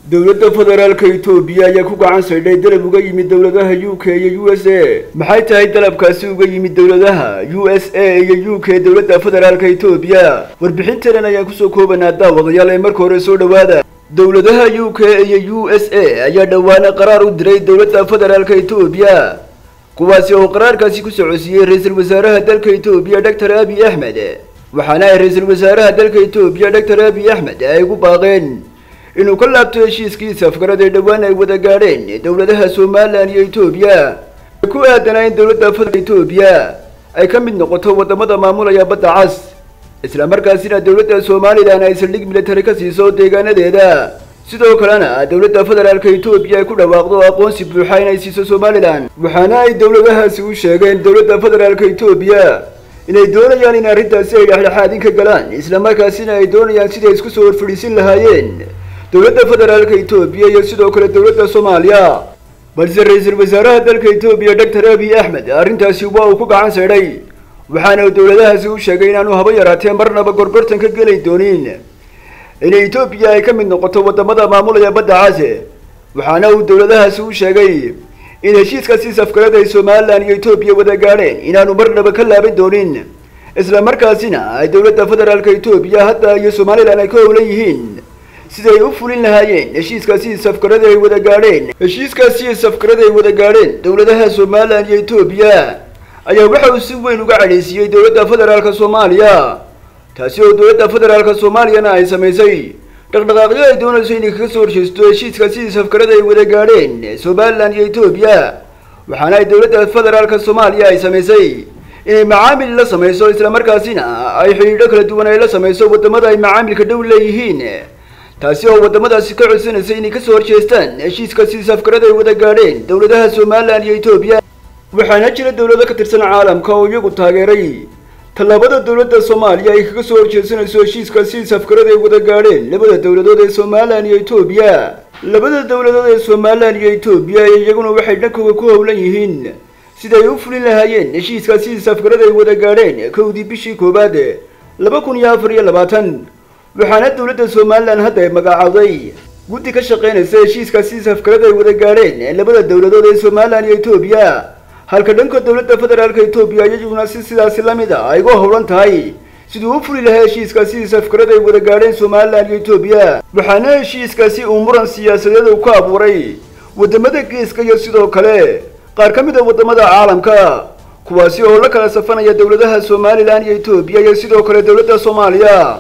dowladda federaalka itoobiya ayaa ku gacan saydhay dalab uga yimid dowladaha u k iyo u s a maxay tahay dalabkaasi uga yimid dowladaha u s a iyo u k dowladda federaalka itoobiya warbixintanan ayaan kusoo koobanaa daawadayaal ee marka hore soo dhowaada dowladaha u k iyo u s a ayaa dhowaana qaraar u diray dowladda federaalka itoobiya kuwaasi oo qaraarkaasi ku socodsiiyey ra-iisul wasaaraha dalka itoobiya doctor abiy axmed waxaana ay ra-iisul wasaaraha dalka itoobiya doctor abiy axmed ay ugu baaqeen inuu ka laabto heshiiskiisa afgarad ee dhowaan ay wada gaadheen dowladaha somalilan iyo etoobiya ku aadanaa in dowladda federaalka etoobiya ay ka mid noqoto wadamada maamulaya badda cas islamarkaasina dowladda somalilan ay saldhig military ka siiso deegaanadeeda sidoo kalena dowladda federaalka etoobiya ay ku dhawaaqdo aqoonsi buuxa inay siiso somalilan waxaana ay dowladahaasi u sheegeen dowladda federaalka etoobiya inay doonayaan in arrintaasi ay dhexdhexaadin ka galaan islamarkaasina ay doonayaan siday isku soo horfadhiisin lahaayeen dowladda federaalka etoobiya iyo sidoo kale dowladda soomaaliya balse ra-iisul wasaaraha dalka etoobiya doctor abiy axmed arrintaasi waa uu ku gacan saydhay waxaana uu dowladahaasi u sheegay inaanu haba yaraatee marnaba gorgortan ka geli doonin inay etoobiya ay ka mid noqoto wadamada maamulaya badda case waxaana uu dowladahaasi u sheegay in heshiiskaasi safgarada ay somalilan iyo etoobiya wada gaadheen inaanu marnaba ka laaban doonin isla markaasina ay dowladda federaalka etoobiya hadda iyo somalilan ay ka howlan yihiin siday u fulin lahaayeen heshiiskaasi safgarada ay wada gaadheen heshiiskaasi safgarada ay wada gaadheen dowladaha somalilan iyo etoobiya ayaa waxa uu si weyn uga cadhaysiiyey dowladda federaalka soomaaliya taasi oo dowladda federaalka soomaaliyana ay samaysay dhaqdhaqaaqyo ay doonayso inay kaga soo horjeesto heshiiskaasi safgarada ay wada gaadheen somalilan iyo etoobiya waxaana ay dowladda federaalka soomaaliya ay samaysay inay macaamil la samayso islamarkaasina ay xidhiidho kala duwan ay la samayso wadamada ay macaamilka dhow leeyihiin taasi oo wadamadaasi ka codsanaysa inay kasoo horjeestaan heshiiskaasi safgarada ay wada gaadheen dowladaha somalilan iyo etoobiya waxaana jira dowlado ka tirsan caalamka oo iyagu taageeray tallaabada dowladda soomaaliya ay kaga soo horjeesanayso heshiiskaasi safgarada ay wada gaadheen labada dowladood ee somalilan iyo etoobiya labada dowladood ee somalilan iyo etoobiya iyaguna waxay dhankooda ku howlan yihiin siday u fulin lahaayeen heshiiskaasi safgarada ay wada gaadheen kowdii bishii koowaad laba kun iyo afar iyo labaatan waxaana dowladda somalilan hadda ay magacaawday guddi ka shaqaynaysa heshiiskaasi safgarada ay wada gaadheen labada dowladood ee somalilan iyo etoobiya halka dhanka dowladda federaalka etoobiya iyaduna si sidaasi la mid a ay uga howlan tahay siduu u fuli lahaa heshiiskaasi safgarada ay wada gaadheen somalilan iyo etoobiya waxaana heshiiskaasi uu muran siyaasadeed uu ka abuuray wadamada geeska iyo sidoo kale qaar ka mid a wadamada caalamka kuwaasi oo la kala safanaya dowladaha somalilan iyo etoobiya iyo sidoo kale dowladda soomaaliya